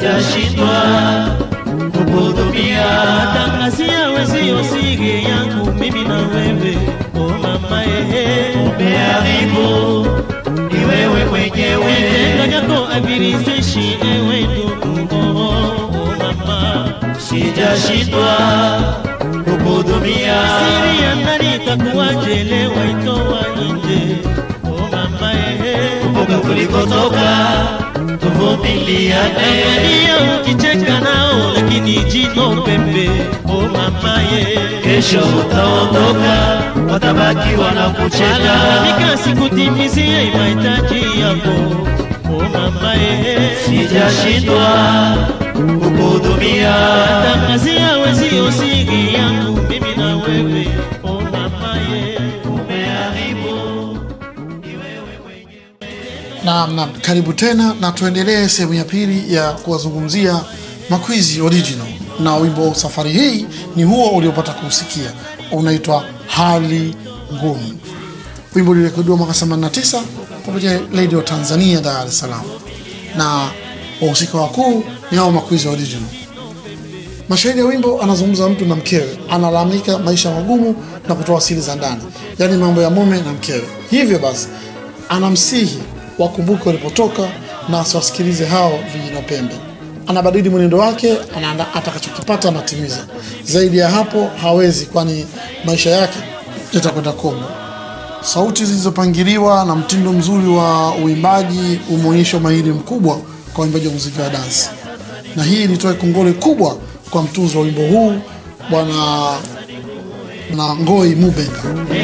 sijashindwa kukuhudumia. tangazia wezio siri yangu mimi na wewe o mama ehe Umeharibu ni wewe mwenyewe, vitendo vyako havirizishi ewe ndugu oh, oh mama sijashindwa kukuhudumia. siri ya ndani itakuwajelewa itoa nje o mama ehe Kumbuka tulikotoka, tuvumiliane. Angalia ukicheka nao lakini jino pembe o mama ye Kesho utaondoka, watabaki wanakucheka. Alalamika sikutimizie mahitaji yako o mama ye Sijashindwa kukuhudumia, tangazia wezio siri yangu mimi na wewe o mama ye umeharibu ni wewe mwenyewe. Naam, naam, karibu tena na tuendelee sehemu ya pili ya kuwazungumzia Makwizi Original, na wimbo safari hii ni huo uliopata kuusikia, unaitwa Hali Ngumu. Wimbo ulirekodiwa mwaka 89 kupitia Radio Tanzania Dar es Salaam, na wahusika wakuu ni hao Makwizi Original. Mashahidi ya wimbo anazungumza mtu na mkewe, analalamika maisha magumu na kutoa siri za ndani, yaani mambo ya mume na mkewe. Hivyo basi anamsihi wakumbuke walipotoka na asiwasikilize hao vijana pembe. Anabadili mwenendo wake, anaanda atakachokipata anatimiza. Zaidi ya hapo hawezi, kwani maisha yake yatakwenda kombo. Sauti zilizopangiliwa na mtindo mzuri wa uimbaji umeonyesha umahiri mkubwa kwa uimbaji wa muziki wa dansi, na hii nitoe kongole kubwa kwa mtunzi wa wimbo huu bwana na Ngoi Mubenga.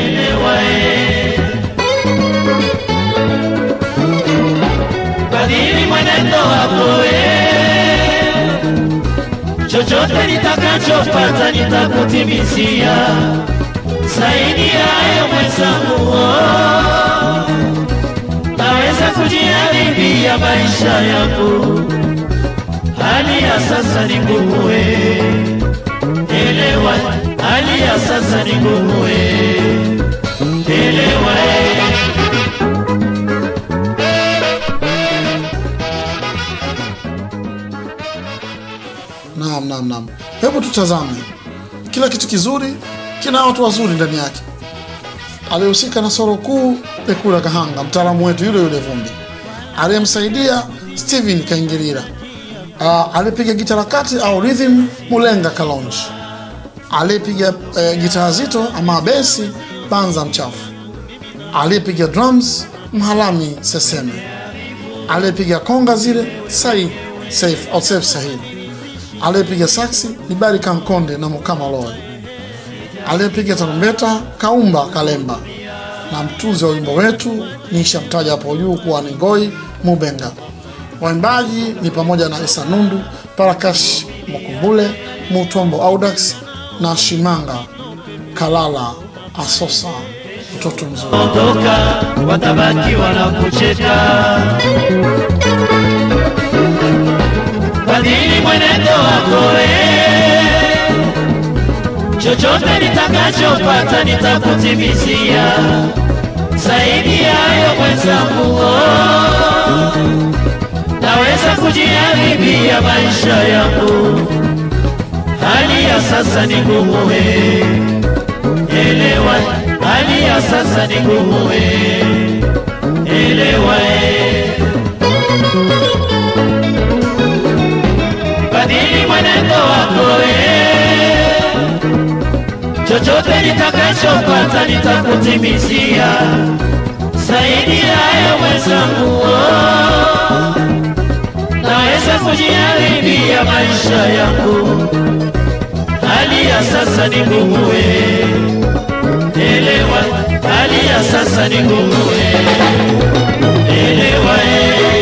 Badili mwenendo wako eh. chochote nitakachopata nitakutimizia, zaidi ya hayo mwenzangu, oh. naweza kujiharibia maisha yangu, hali ya sasa ni ngumu, eh. elewa, hali ya sasa ni ngumu, eh. elewa eh. Naam, naam, naam. Hebu tutazame, kila kitu kizuri kina watu wazuri ndani yake. Aliyehusika na soro kuu Ekura Kahanga, mtaalamu wetu yule yule Vumbi. Aliyemsaidia Steven Kaingilira. Uh, aliyepiga gita la kati au rhythm Mulenga Kalonji. Aliyepiga uh, gitaa zito ama besi Banza Mchafu. Aliyepiga drums Mhalami Seseme. Aliyepiga konga zile Said Saif au Saif Sahid aliyepiga saksi ni Bari Kankonde na Mukama Loe, aliyepiga tarumbeta Kaumba Kalemba, na mtunzi wa wimbo wetu nishamtaja hapo juu kuwa ni Ngoi Mubenga. Waimbaji ni pamoja na Isa Nundu, Parakash Mokumbule, Mutombo Audax na Shimanga Kalala Asosa, mtoto mzuri. ondoka, watabaki wanakucheka. Badili mwenendo wako eh. chochote nitakachopata nitakutimizia, zaidi ya hayo mwenzangu, oh. naweza kujiharibia maisha yangu, hali ya sasa ni ngumu eh. elewa, hali ya sasa ni ngumu eh. elewa eh. badili mwenendo wako eh. chochote nitakachopata nitakutimizia, zaidi ya hayo mwenzangu, oh. naweza kujiharibia maisha yangu, hali ya sasa ni ngumu eh. elewa, hali ya sasa ni ngumu eh. elewa eh.